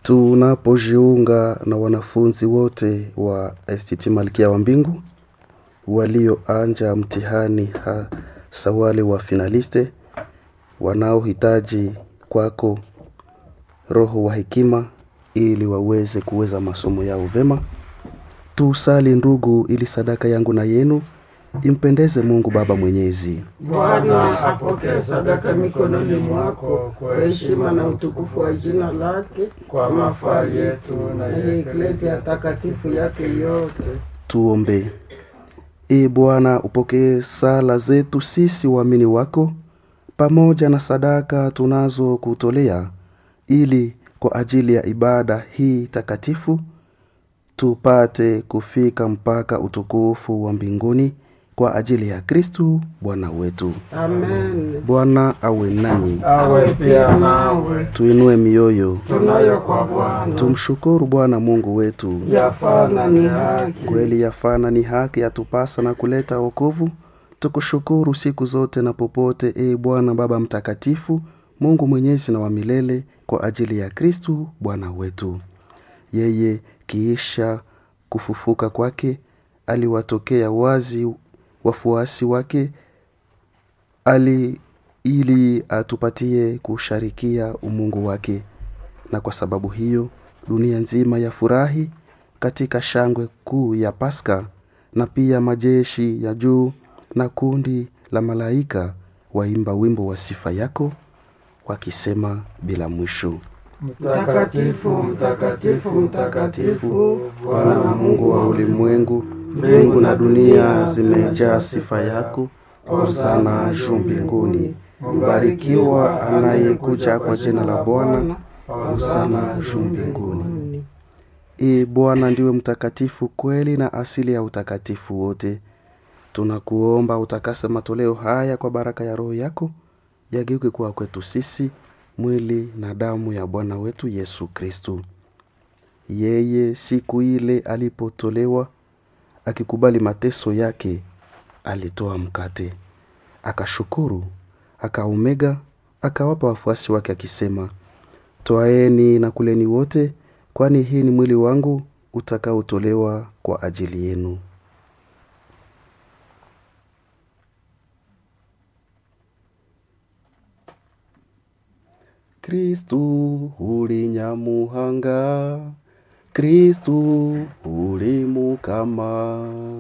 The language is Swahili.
tunapojiunga na wanafunzi wote wa STT Malkia wa Mbingu walioanja mtihani hasa wale wa finaliste wanaohitaji kwako roho wa hekima ili waweze kuweza masomo yao vema. Tusali ndugu, ili sadaka yangu na yenu impendeze Mungu Baba Mwenyezi. Bwana apokee sadaka mikononi mwako kwa heshima na utukufu wa jina lake, kwa mafaa yetu na ya Eklesia takatifu yake yote. Tuombe. Ee Bwana, upokee sala zetu sisi waamini wako pamoja na sadaka tunazokutolea, ili kwa ajili ya ibada hii takatifu tupate kufika mpaka utukufu wa mbinguni kwa ajili ya Kristu Bwana wetu. Amen. Bwana awe nanyi, Awe pia nawe, tuinue mioyo, tunayo kwa Bwana tumshukuru Bwana Mungu wetu. yafana ni haki. Kweli yafana ni haki, yatupasa na kuleta wokovu. Tukushukuru siku zote na popote, e Bwana Baba Mtakatifu, Mungu mwenyezi na wa milele, kwa ajili ya Kristu Bwana wetu. Yeye kiisha kufufuka kwake aliwatokea wazi wafuasi wake ali ili atupatie kusharikia umungu wake, na kwa sababu hiyo dunia nzima yafurahi katika shangwe kuu ya Paska, na pia majeshi ya juu na kundi la malaika waimba wimbo wa sifa yako wakisema bila mwisho: Mtakatifu, mtakatifu, mtakatifu, Bwana Mungu wa ulimwengu, mbingu na dunia zimejaa sifa yako. Hosana juu mbinguni. Mbarikiwa anayekuja kwa jina la Bwana. Hosana juu mbinguni. Ee Bwana, ndiwe mtakatifu kweli na asili ya utakatifu wote. Tunakuomba utakase matoleo haya kwa baraka ya Roho yako, yageuke kuwa kwetu sisi mwili na damu ya Bwana wetu Yesu Kristu. Yeye siku ile alipotolewa, akikubali mateso yake, alitoa mkate, akashukuru, akaumega, akawapa wafuasi wake akisema, Twaeni na kuleni wote, kwani hii ni mwili wangu utakaotolewa kwa ajili yenu. Kristu uli nyamuhanga, Kristu uli mukama.